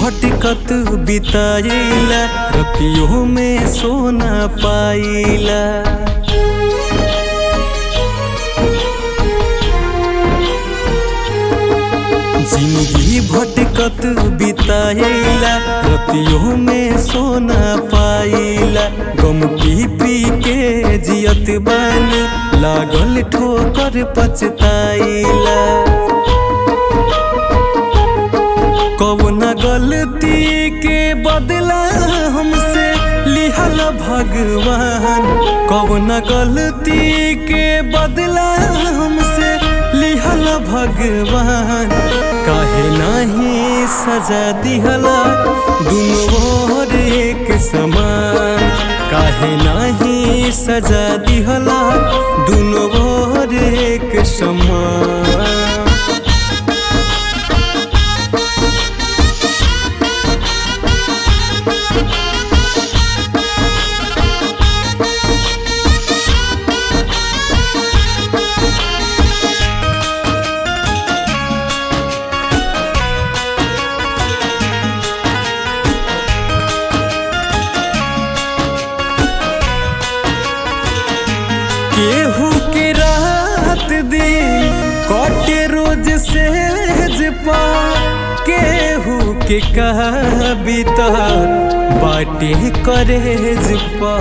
भटकत बिताइला रतियों में सोना पाइला जिंदगी भटकत बिताइला रतियों में सोना पाइला गम पी पी के जियत बानी लागल ठोकर पछताइला कौन गलती के बदला हमसे लिहल भगवान कौन गलती के बदला हमसे लिहल भगवान काहे नहीं सजा दिहला दुनो ओर एक समान काहे नहीं सजा दिहला दुनो ओर एक समान केहू के रात दिन कटे रोज सेज पा केहू के कहा बीतर बाटे करेज पा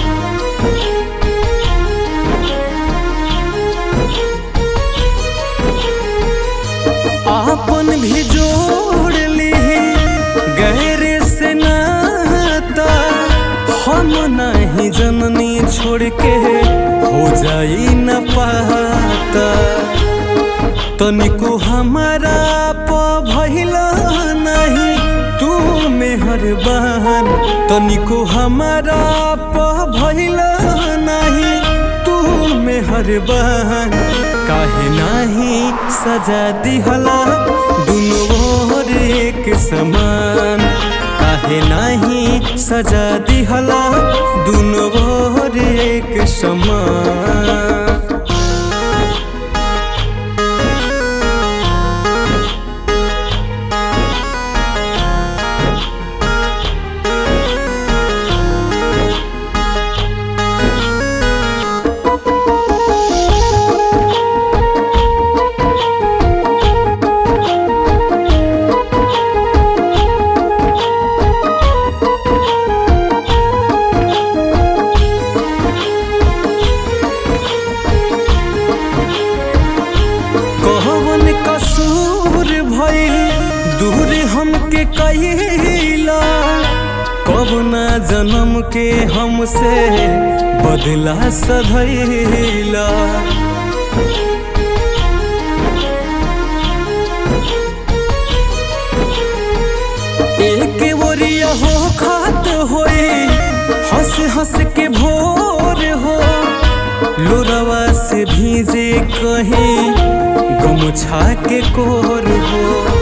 आपन भी जोड़ ली गैर से नाता हम नहीं जननी छोड़ के हो जाई न पाता तनिको हमारा प भइला नहीं तू मेहरबान तनिको हमारा प भइला नहीं तू मेहरबान काहे नहीं सजा दिहला दुनो ओर एक समान काहे नहीं सजा दिहला दुनो ओर एक समान कौन कसूर भइल दूर हमके कहिला कबना जन्म के हमसे बदला सधैला एक ओरिया हो खात होई हंस हंस के भोर हो लोरवा से भीजे कहीं गमछा के कोर हो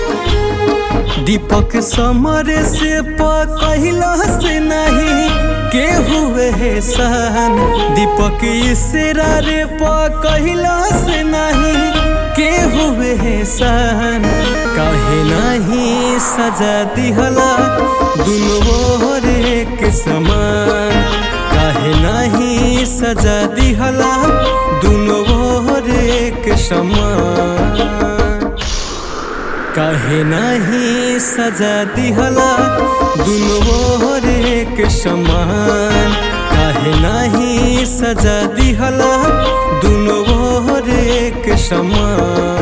दीपक समर से पकहिला से नहीं के हुए है सहन दीपक इसरा रे पकहिला से नहीं के हुए है सहन काहे नहीं सजा दिहला दुनो ओर एक समान काहे नहीं सजा दिहला दुनो ओर एक समान काहे नहीं सजा दिहला दुनो ओर एक समान काहे नहीं सजा दिहला दुनो ओर एक समान